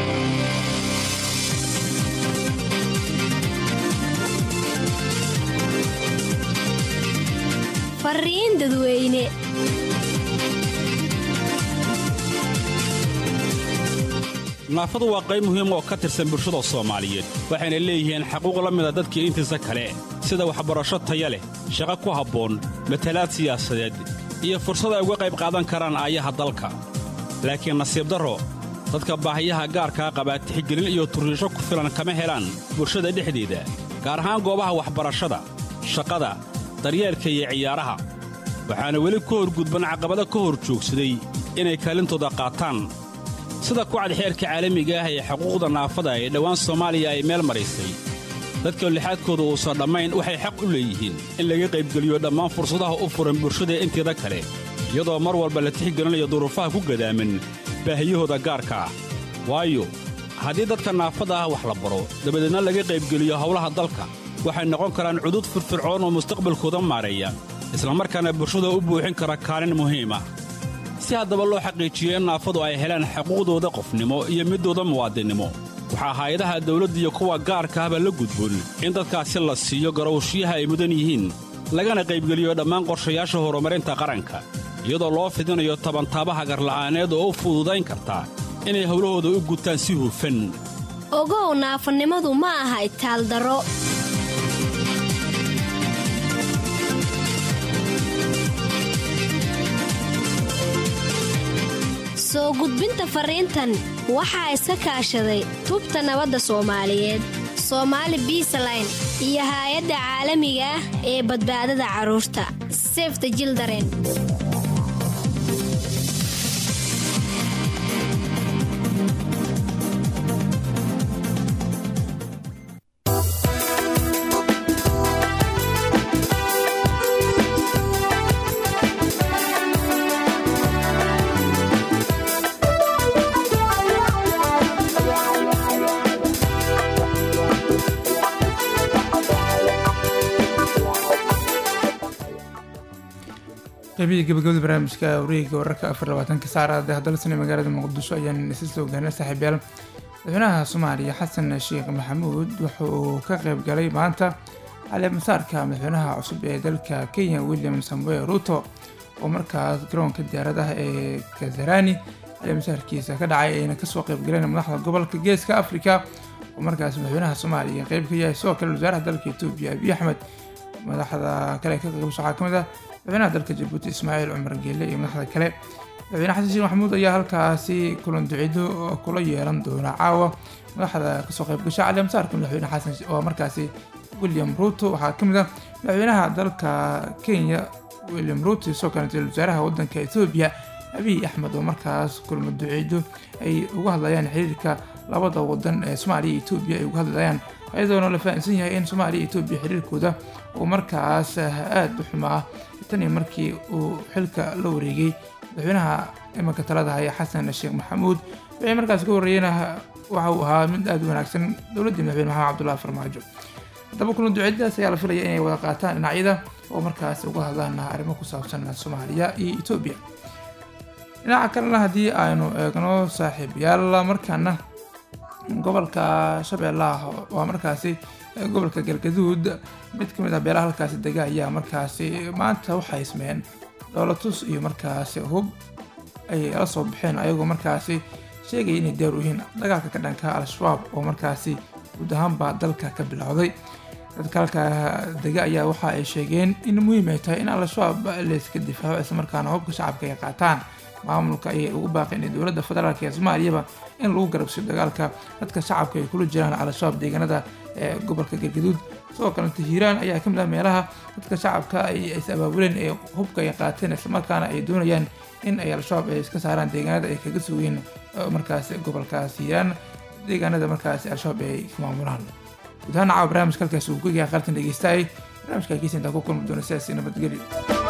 fariin dadweyne naafadu waa qayb muhiim oo ka tirsan bulshada soomaaliyeed waxayna leeyihiin xaquuq la mida dadkii intiisa kale sida waxbarasho taya leh shaqo ku habboon matalaad siyaasadeed iyo fursad ay uga qayb qaadan karaan aayaha dalka laakiin nasiib darro dadka baahiyaha gaarkaa qabaa tixgelin iyo turriisho ku filan kama helaan bulshada dhexdeeda gaar ahaan goobaha waxbarashada shaqada daryeelka iyo ciyaaraha waxaana weli ka horgudban caqabado ka hor joogsaday inay kaalintooda qaataan sida kucad xeerka caalamiga ah ee xuquuqda naafada ee dhowaan soomaaliya ay meel maraysay dadka lixaadkooda uusan dhammayn waxay xaq u leeyihiin in laga qaybgeliyo dhammaan fursadaha u furan bulshada inteeda kale iyadoo mar walba la tixgelinayo duruufaha ku gadaaman baahiyahooda gaarka ah waayo haddii dadka naafada ah wax la baro dabadeedna laga qaybgeliyo howlaha dalka waxay noqon karaan cudud firfircoon oo mustaqbalkooda maareeya islamarkaana bulshada u buuxin kara kaalin muhiim ah si haddaba loo xaqiijiyo in naafadu ay helaan xuquuqdooda qofnimo iyo middooda muwaadinnimo waxaa hay-adaha dawladda iyo kuwa gaarka ahba la gudboon in dadkaasi la siiyo garowshyaha ay mudan yihiin lagana qaybgeliyo dhammaan qorshayaasha horumarinta qaranka iyadoo loo fidinayo tabantaabaha garla'aaneed oo u fududayn karta inay howlahooda u gutaan si hufan ogow naafanimadu ma aha itaaldaro soo gudbinta fariintan waxaa iska kaashaday tubta nabadda soomaaliyeed soomaali biisaline iyo haay-adda caalamiga ah ee badbaadada carruurta sefta jildaren qaybihii gabagabada barnaamijka wareegga wararka afar labaatanka saacada hadalsane magaalada muqdisho ayaan isla soo gaarnay saaxiibyaal madaxweynaha soomaaliya xasan sheekh maxamuud wuxa uu ka qayb galay maanta caleemasaarka madaxweynaha cusub ee dalka kenya william samuel ruto oo markaas garoonka diyaaradaha ee kazarani caleemasaarkiisa ka dhacay ayna kasoo qayb galeen madaxda gobolka geeska africa oo markaas madaxweynaha soomaaliya qeyb ka yahay sidoo kale wasaaraha dalka etoobiya abiy axmed madaxda kale ka qaybgasho waxaa ka mid ah madaxweynaha dalka jabuuti ismaaciil cumar geele iyo madaxda kale madaxweyne xasan sheekh maxamuud ayaa halkaasi kulan ducido kula yeelan doona caawa madaxda kasoo qaybgasha caleemasaarka madaxweyne xasan oo markaasi william ruto waxaa ka mid ah madaxweynaha dalka kenya william ruto isoo kale ra-iisul wasaaraha wadanka etoobiya abiy axmed oo markaas kulmo duciido ay uga hadlayaan xiriirka labada wadan ee soomaaliya iyo etoobiya ay uga hadlayaan ayadoona la fahamsan yahay in soomaaliya iyo etoobiya xiriirkooda uu markaas aada u xumaa tan iyo markii uu xilka la wareegay madaxweynaha imanka talada haya xasan sheekh maxamuud wixii markaas ka horreeyena waxa uu ahaa mid aada u wanaagsan dowladdii madaxweyne maxamed cabdullahi farmaajo haddaba kulan duceedadaas ayaa la filaya inay wada qaataan dhinacyada oo markaas uga hadlaan arrimo ku saabsan soomaaliya iyo etoobiya dhinaca kalena haddii aynu eegno saaxiibayaal markaana gobolka shabeellaha waa markaasi gobolka galgaduud mid ka mid ah beelaha halkaasi dega ayaa markaasi maanta waxay ismeen dhoolatus iyo markaasi hub ay la soo baxeen ayagoo markaasi sheegaya inay diyaar u yihiin dagaalka ka dhanka al-shabaab oo markaasi guud ahaanba dalka ka bilowday dadka halka dega ayaa waxa ay sheegeen in muhiim ay tahay in al-shabaab layska difaaco islamarkaana hubka shacabka ay qaataan maamulka ayay ugu baaqeen in dowladda federaalk ee soomaaliyaba in lagu garabsiyo dagaalka dadka shacabka ay kula jiraan al-shabaab deegaanada ee gobolka galgaduud sidoo kalenta hiiraan ayaa ka mid ah meelaha dadka shacabka ay is abaabuleen ee hubka ay qaateen islamarkaana ay doonayaan in ay al-shabaab ay iska saaraan deegaanada ay kaga sugeen markaas gobolkaas hiiraan deegaanada markaas al-shabaab ay ka maamulaan guud ahaan caawa barnaamijka halkaas uu ku yahay qaartan dhegeystaayay barnaamijka kiisa intaa ku kulmi doona sidaasi nabadgelyo